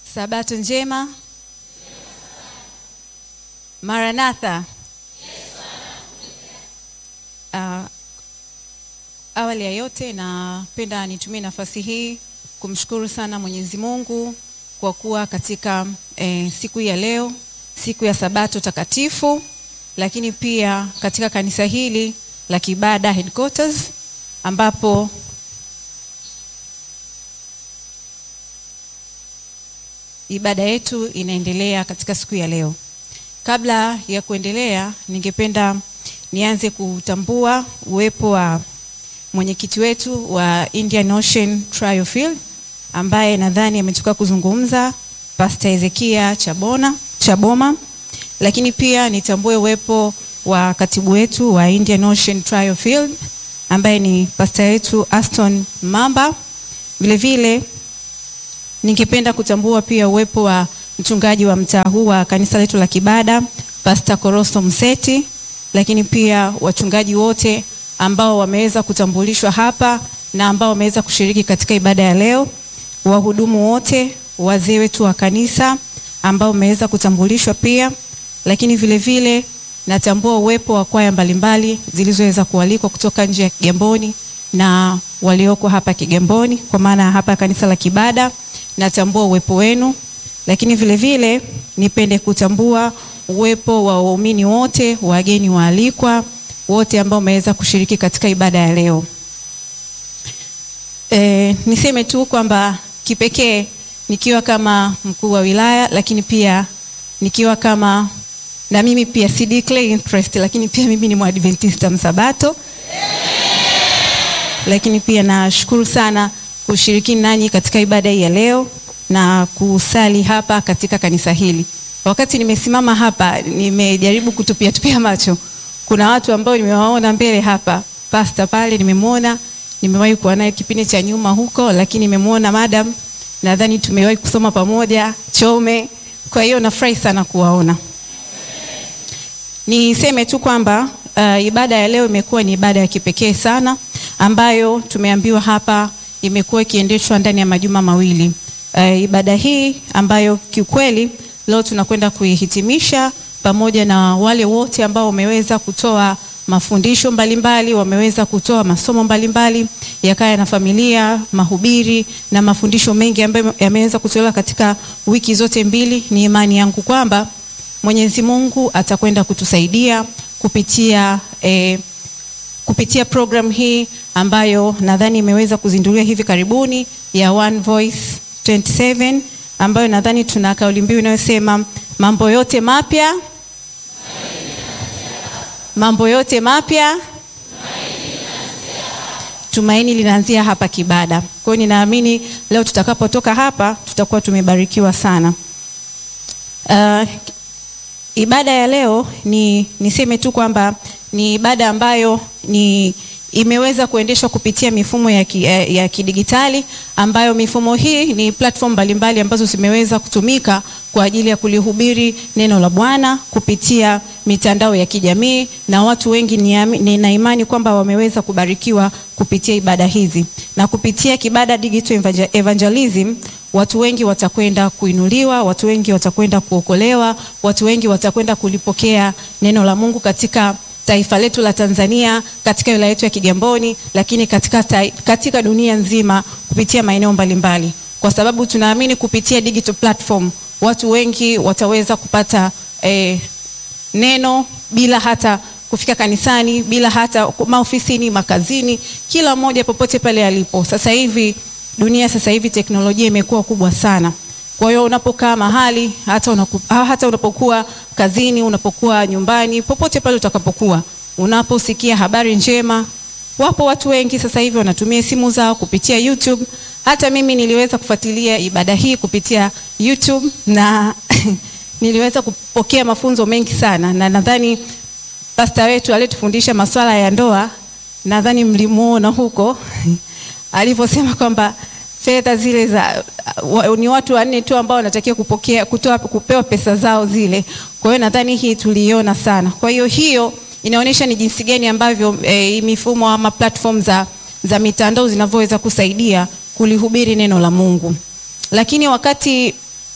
Sabato njema. Maranatha. Uh, awali ya yote napenda nitumie nafasi hii kumshukuru sana Mwenyezi Mungu kwa kuwa katika eh, siku hii ya leo, siku ya Sabato takatifu, lakini pia katika kanisa hili la Kibada Headquarters ambapo ibada yetu inaendelea katika siku ya leo. Kabla ya kuendelea, ningependa nianze kutambua uwepo wa mwenyekiti wetu wa Indian Ocean Trial Field ambaye nadhani ametoka kuzungumza, Pastor Ezekia Chabona Chaboma, lakini pia nitambue uwepo wa katibu wetu wa Indian Ocean Trial Field ambaye ni pastor wetu Aston Mamba. Vile vile ningependa kutambua pia uwepo wa mchungaji wa mtaa huu wa kanisa letu la Kibada, Pastor Koroso Mseti, lakini pia wachungaji wote ambao wameweza kutambulishwa hapa na ambao wameweza kushiriki katika ibada ya leo, wahudumu wote, wazee wetu wa kanisa ambao wameweza kutambulishwa pia, lakini vile vile natambua uwepo wa kwaya mbalimbali zilizoweza kualikwa kutoka nje ya Kigamboni na walioko hapa Kigamboni, kwa maana hapa kanisa la Kibada natambua uwepo wenu, lakini vile vile nipende kutambua uwepo wa waumini wote, wageni waalikwa wote ambao wameweza kushiriki katika ibada ya leo. E, niseme tu kwamba kipekee nikiwa kama mkuu wa wilaya, lakini pia nikiwa kama na mimi pia si declare interest, lakini pia mimi ni Mwadventista Msabato, lakini pia nashukuru sana kushiriki nanyi katika ibada hii ya leo na kusali hapa katika kanisa hili. Wakati nimesimama hapa, nimejaribu kutupia tupia macho, kuna watu ambao nimewaona mbele hapa, pasta pale nimemwona, nimewahi kuwa naye kipindi cha nyuma huko, lakini nimemwona madam, nadhani tumewahi kusoma pamoja Chome. Kwa hiyo nafurahi sana kuwaona. Niseme tu kwamba uh, ibada ya leo imekuwa ni ibada ya kipekee sana ambayo tumeambiwa hapa imekuwa ikiendeshwa ndani ya majuma mawili. Uh, ibada hii ambayo kiukweli leo tunakwenda kuihitimisha pamoja na wale wote ambao wameweza kutoa mafundisho mbalimbali, wameweza kutoa masomo mbalimbali ya kaya na familia, mahubiri na mafundisho mengi ambayo yameweza kutolewa katika wiki zote mbili. Ni imani yangu kwamba Mwenyezi Mungu atakwenda kutusaidia kupitia eh, kupitia program hii ambayo nadhani imeweza kuzinduliwa hivi karibuni ya One Voice 27 ambayo nadhani tuna kauli mbiu inayosema mambo yote mapya, mambo yote mapya, tumaini linaanzia hapa Kibada. Kwa hiyo ninaamini leo tutakapotoka hapa tutakuwa tumebarikiwa sana. Uh, ibada ya leo ni niseme tu kwamba ni ibada ambayo ni imeweza kuendeshwa kupitia mifumo ya, ki, ya kidigitali ambayo mifumo hii ni platform mbalimbali ambazo zimeweza kutumika kwa ajili ya kulihubiri neno la Bwana kupitia mitandao ya kijamii na watu wengi nina imani kwamba wameweza kubarikiwa kupitia ibada hizi na kupitia Kibada Digital Evangelism watu wengi watakwenda kuinuliwa, watu wengi watakwenda kuokolewa, watu wengi watakwenda kulipokea neno la Mungu katika taifa letu la Tanzania, katika wilaya yetu ya Kigamboni, lakini katika, ta, katika dunia nzima kupitia maeneo mbalimbali, kwa sababu tunaamini kupitia digital platform watu wengi wataweza kupata eh, neno bila hata kufika kanisani, bila hata maofisini, makazini, kila mmoja popote pale alipo. Sasa hivi dunia, sasa hivi teknolojia imekuwa kubwa sana. Kwa hiyo unapokaa mahali hata, unaku, hata unapokuwa kazini, unapokuwa nyumbani, popote pale utakapokuwa, unaposikia habari njema, wapo watu wengi sasa hivi wanatumia simu zao kupitia YouTube. Hata mimi niliweza kufuatilia ibada hii kupitia YouTube na niliweza kupokea mafunzo mengi sana, na nadhani pasta wetu aliyetufundisha masuala ya ndoa, nadhani mlimuona huko alivyosema kwamba fedha zile za wa, ni watu wanne tu ambao wanatakiwa kupokea kutoa kupewa pesa zao zile. Kwa hiyo nadhani hii tuliiona sana. Kwa hiyo hiyo inaonyesha ni jinsi gani ambavyo e, mifumo ama platform za, za mitandao zinavyoweza kusaidia kulihubiri neno la Mungu. Lakini wakati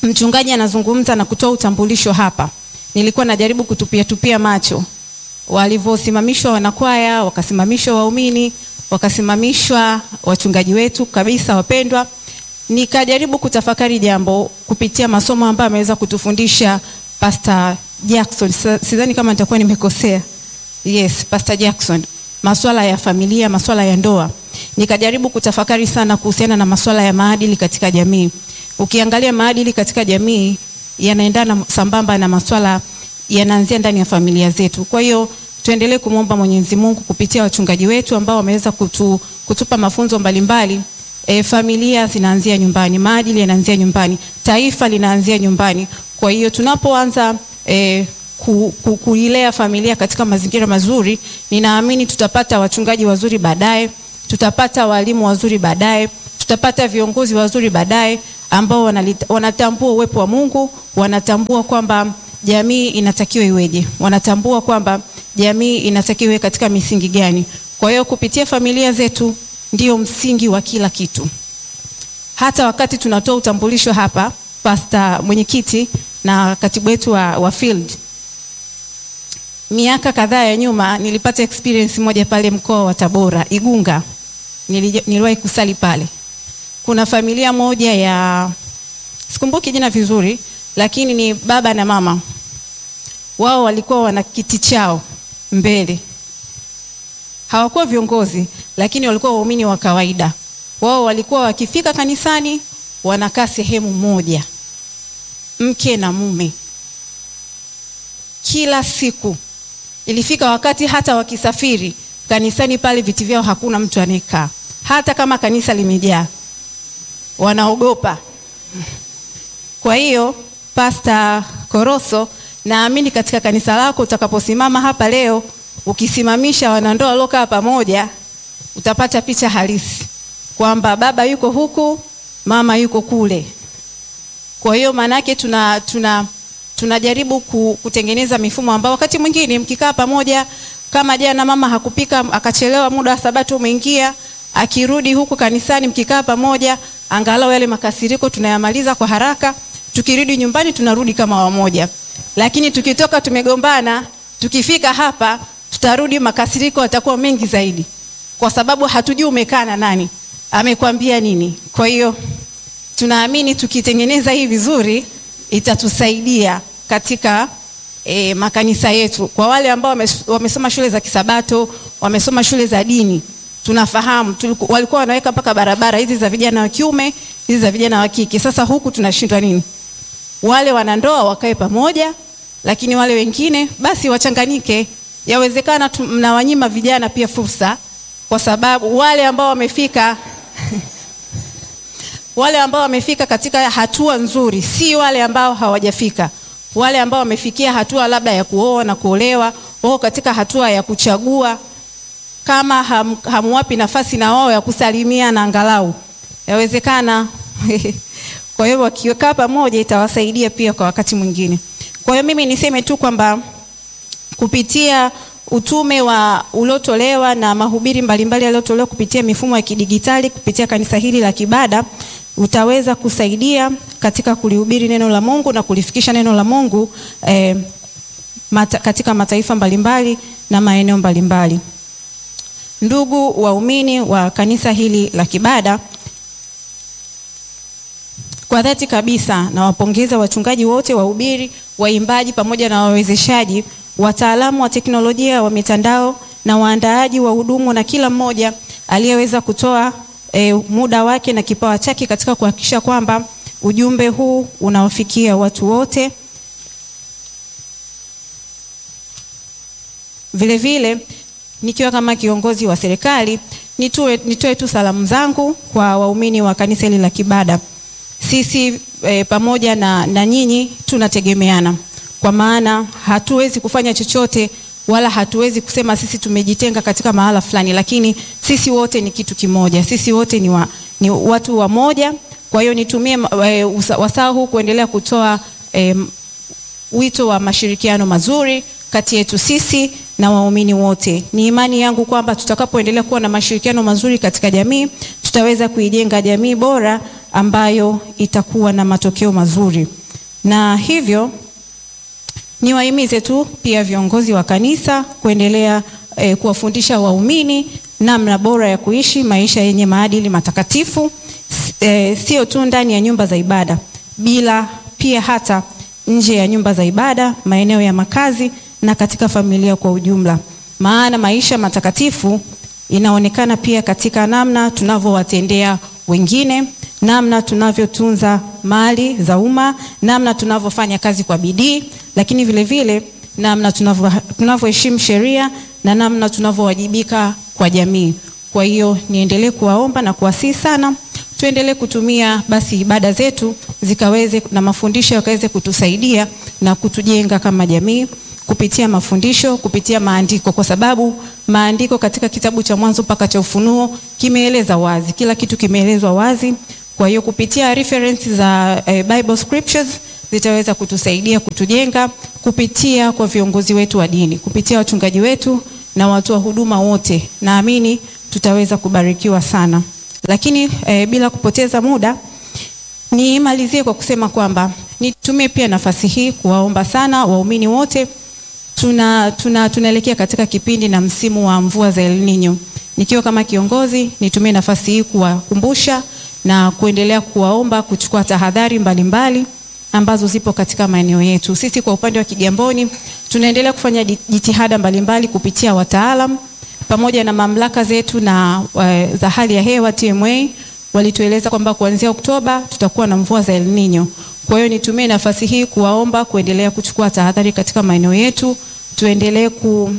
mchungaji anazungumza na kutoa utambulisho hapa, nilikuwa najaribu kutupia tupia macho walivyosimamishwa wanakwaya, wakasimamishwa waumini, wakasimamishwa wachungaji wetu kabisa wapendwa. Nikajaribu kutafakari jambo kupitia masomo ambayo ameweza kutufundisha Pastor Jackson. Sidhani kama nitakuwa nimekosea. Yes, Pastor Jackson. Masuala ya familia, masuala ya ndoa. Nikajaribu kutafakari sana kuhusiana na masuala ya maadili katika jamii. Ukiangalia maadili katika jamii yanaendana sambamba na masuala yanaanzia ndani ya familia zetu. Kwa hiyo tuendelee kumwomba Mwenyezi Mungu kupitia wachungaji wetu ambao wameweza kutu, kutupa mafunzo mbalimbali. E, familia zinaanzia nyumbani, maadili yanaanzia nyumbani, taifa linaanzia nyumbani. Kwa hiyo tunapoanza e, ku, ku, kuilea familia katika mazingira mazuri, ninaamini tutapata wachungaji wazuri baadaye, tutapata walimu wazuri baadaye, tutapata viongozi wazuri baadaye ambao wanalita, wanatambua uwepo wa Mungu, wanatambua kwamba jamii inatakiwa iweje, wanatambua kwamba jamii inatakiwa iwe katika misingi gani. Kwa hiyo kupitia familia zetu ndio msingi wa kila kitu. Hata wakati tunatoa utambulisho hapa, pasta mwenyekiti na katibu wetu wa, wa field, miaka kadhaa ya nyuma nilipata experience moja pale mkoa wa Tabora Igunga, niliwahi kusali pale. Kuna familia moja ya sikumbuki jina vizuri, lakini ni baba na mama wao walikuwa wana kiti chao mbele. Hawakuwa viongozi, lakini walikuwa waumini wa kawaida. Wao walikuwa wakifika kanisani wanakaa sehemu moja, mke na mume, kila siku. Ilifika wakati hata wakisafiri kanisani pale, viti vyao hakuna mtu anayekaa, hata kama kanisa limejaa, wanaogopa. Kwa hiyo Pasta Koroso naamini katika kanisa lako utakaposimama hapa leo, ukisimamisha wanandoa waliokaa pamoja, utapata picha halisi kwamba baba yuko huku, mama yuko kule. Kwa hiyo maanake tuna, tuna, tunajaribu kutengeneza mifumo ambao wakati mwingine mkikaa pamoja, kama jana mama hakupika akachelewa, muda wa sabato umeingia, akirudi huku kanisani, mkikaa pamoja, angalau yale makasiriko tunayamaliza kwa haraka, tukirudi nyumbani tunarudi kama wamoja lakini tukitoka tumegombana, tukifika hapa tutarudi, makasiriko yatakuwa mengi zaidi, kwa sababu hatujui umekaa na nani, amekwambia nini. Kwa hiyo tunaamini tukitengeneza hii vizuri itatusaidia katika e, makanisa yetu. Kwa wale ambao wamesoma shule za Kisabato, wamesoma shule za dini, tunafahamu tuliku, walikuwa wanaweka mpaka barabara hizi za vijana wa kiume, hizi za vijana wa kike. Sasa huku tunashindwa nini? Wale wanandoa wakae pamoja, lakini wale wengine basi wachanganyike. Yawezekana mnawanyima vijana pia fursa, kwa sababu wale ambao wamefika wale ambao wamefika katika hatua nzuri si wale ambao hawajafika. Wale ambao wamefikia hatua labda ya kuoa na kuolewa, wao katika hatua ya kuchagua, kama ham, hamwapi nafasi na wao ya kusalimia na angalau yawezekana kwa hiyo wakikaa pamoja itawasaidia pia kwa wakati mwingine. Kwa hiyo mimi niseme tu kwamba kupitia utume wa uliotolewa na mahubiri mbalimbali yaliyotolewa kupitia mifumo ya kidigitali kupitia kanisa hili la Kibada utaweza kusaidia katika kulihubiri neno la Mungu na kulifikisha neno la Mungu eh, mata, katika mataifa mbalimbali na maeneo mbalimbali. Ndugu waumini wa kanisa hili la Kibada, kwa dhati kabisa nawapongeza wachungaji wote, wahubiri, waimbaji pamoja na wawezeshaji, wataalamu wa teknolojia wa mitandao na waandaaji wa hudumu na kila mmoja aliyeweza kutoa e, muda wake na kipawa chake katika kuhakikisha kwamba ujumbe huu unawafikia watu wote. Vile vile nikiwa kama kiongozi wa serikali nitoe, nitoe tu salamu zangu kwa waumini wa kanisa hili la Kibada. Sisi e, pamoja na, na nyinyi tunategemeana, kwa maana hatuwezi kufanya chochote wala hatuwezi kusema sisi tumejitenga katika mahala fulani, lakini sisi wote ni kitu kimoja, sisi wote ni, wa, ni watu wa moja. Kwa hiyo nitumie e, wasaa huu kuendelea kutoa e, wito wa mashirikiano mazuri kati yetu sisi na waumini wote. Ni imani yangu kwamba tutakapoendelea kuwa na mashirikiano mazuri katika jamii, tutaweza kuijenga jamii bora ambayo itakuwa na matokeo mazuri. na hivyo niwahimize tu pia viongozi wa kanisa kuendelea eh, kuwafundisha waumini namna bora ya kuishi maisha yenye maadili matakatifu, eh, sio tu ndani ya nyumba za ibada, bila pia hata nje ya nyumba za ibada, maeneo ya makazi na katika familia kwa ujumla. Maana maisha matakatifu inaonekana pia katika namna tunavyowatendea wengine, namna tunavyotunza mali za umma, namna tunavyofanya kazi kwa bidii, lakini vile vile namna tunavyoheshimu sheria na namna tunavyowajibika kwa jamii. Kwa hiyo niendelee kuwaomba na kuwasihi sana tuendelee kutumia basi ibada zetu zikaweze na mafundisho yakaweze kutusaidia na kutujenga kama jamii kupitia mafundisho, kupitia maandiko, kwa sababu maandiko katika kitabu cha Mwanzo mpaka cha Ufunuo kimeeleza wazi, kila kitu kimeelezwa wazi. Kwa hiyo kupitia reference za eh, Bible scriptures zitaweza kutusaidia kutujenga, kupitia kwa viongozi wetu wa dini, kupitia wachungaji wetu na watu wa huduma wote, naamini tutaweza kubarikiwa sana. Lakini eh, bila kupoteza muda nimalizie kwa kusema kwamba nitumie pia nafasi hii kuwaomba sana waumini wote tuna tuna tunaelekea katika kipindi na msimu wa mvua za El Nino. Nikiwa kama kiongozi, nitumie nafasi hii kuwakumbusha na kuendelea kuwaomba kuchukua tahadhari mbalimbali ambazo zipo katika maeneo yetu. Sisi kwa upande wa Kigamboni tunaendelea kufanya jitihada mbalimbali kupitia wataalam pamoja na mamlaka zetu na uh, za hali ya hewa TMA walitueleza kwamba kuanzia Oktoba tutakuwa na mvua za El Nino. Kwa hiyo nitumie nafasi hii kuwaomba kuendelea kuchukua tahadhari katika maeneo yetu, tuendelee ku,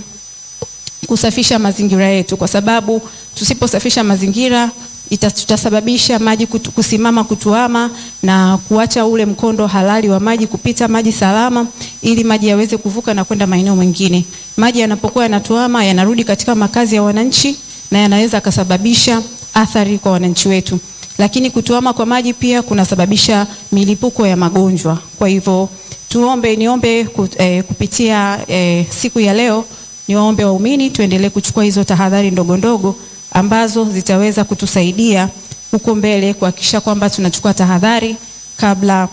kusafisha mazingira yetu, kwa sababu tusiposafisha mazingira ita, tutasababisha maji kutu, kusimama kutuama na kuacha ule mkondo halali wa maji kupita maji salama, ili maji yaweze kuvuka na kwenda maeneo mengine. Maji yanapokuwa yanatuama yanarudi katika makazi ya wananchi na yanaweza kasababisha athari kwa wananchi wetu lakini kutuama kwa maji pia kunasababisha milipuko ya magonjwa. Kwa hivyo tuombe, niombe eh, kupitia eh, siku ya leo niwaombe waumini tuendelee kuchukua hizo tahadhari ndogo ndogo ambazo zitaweza kutusaidia huko mbele kuhakikisha kwamba tunachukua tahadhari kabla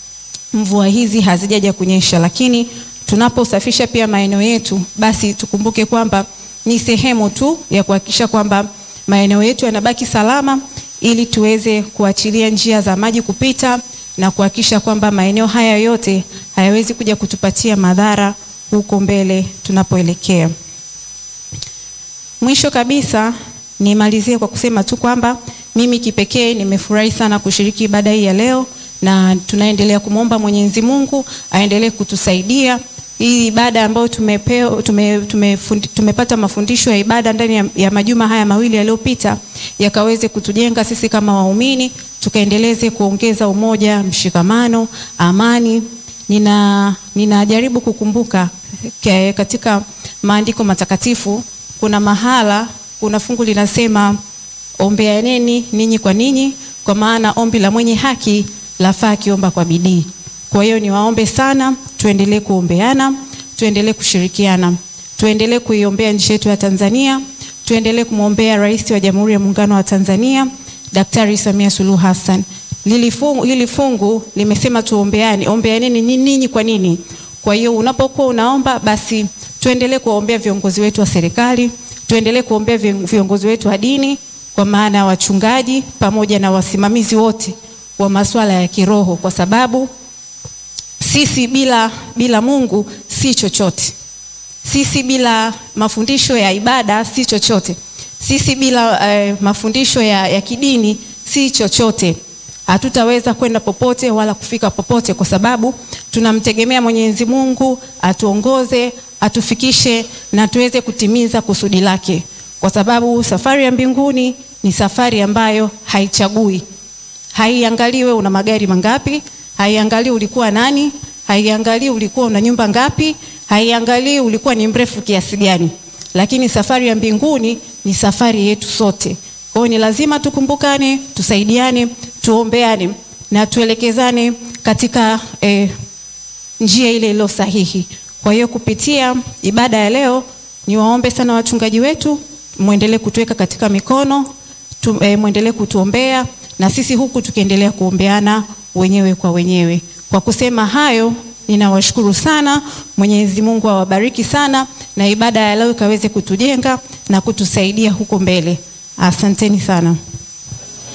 mvua hizi hazijaja kunyesha. Lakini tunaposafisha pia maeneo yetu, basi tukumbuke kwamba ni sehemu tu ya kuhakikisha kwamba maeneo yetu yanabaki salama ili tuweze kuachilia njia za maji kupita na kuhakikisha kwamba maeneo haya yote hayawezi kuja kutupatia madhara huko mbele tunapoelekea. Mwisho kabisa, nimalizie kwa kusema tu kwamba mimi kipekee nimefurahi sana kushiriki ibada hii ya leo, na tunaendelea kumwomba Mwenyezi Mungu aendelee kutusaidia hii ibada ambayo tumepewa tume, tume, tumepata mafundisho ya ibada ndani ya, ya majuma haya mawili yaliyopita yakaweze kutujenga sisi kama waumini, tukaendeleze kuongeza umoja, mshikamano, amani. Nina ninajaribu kukumbuka ke, katika maandiko matakatifu kuna mahala kuna fungu linasema ombeaneni ninyi kwa ninyi, kwa maana ombi la mwenye haki lafaa akiomba kwa bidii. Kwa hiyo niwaombe sana, tuendelee kuombeana, tuendelee kushirikiana, tuendelee kuiombea nchi yetu ya Tanzania, tuendelee kumwombea Rais wa Jamhuri ya Muungano wa Tanzania Daktari Samia Suluhu Hassan. Lili fungu, hili fungu limesema tuombeane, ombeaneni ninyi kwa nini. Kwa hiyo unapokuwa unaomba, basi tuendelee kuwaombea viongozi wetu wa serikali, tuendelee kuombea viongozi wetu wa dini, kwa maana ya wachungaji pamoja na wasimamizi wote wa masuala ya kiroho, kwa sababu sisi bila, bila Mungu si chochote. Sisi bila mafundisho ya ibada si chochote. Sisi bila eh, mafundisho ya, ya kidini si chochote. Hatutaweza kwenda popote wala kufika popote, kwa sababu tunamtegemea Mwenyezi Mungu atuongoze, atufikishe na tuweze kutimiza kusudi lake, kwa sababu safari ya mbinguni ni safari ambayo haichagui, haiangalii wewe una magari mangapi haiangalii ulikuwa nani, haiangalii ulikuwa una nyumba ngapi, haiangalii ulikuwa ni mrefu kiasi gani, lakini safari ya mbinguni ni safari yetu sote. Kwa hiyo ni lazima tukumbukane, tusaidiane, tuombeane na tuelekezane katika eh, njia ile iliyo sahihi. Kwa hiyo kupitia ibada ya leo, niwaombe sana wachungaji wetu, muendelee kutuweka katika mikono tu, eh, muendelee kutuombea na sisi huku tukiendelea kuombeana wenyewe kwa wenyewe. Kwa kusema hayo, ninawashukuru sana. Mwenyezi Mungu awabariki sana, na ibada ya leo ikaweze kutujenga na kutusaidia huko mbele. Asanteni sana.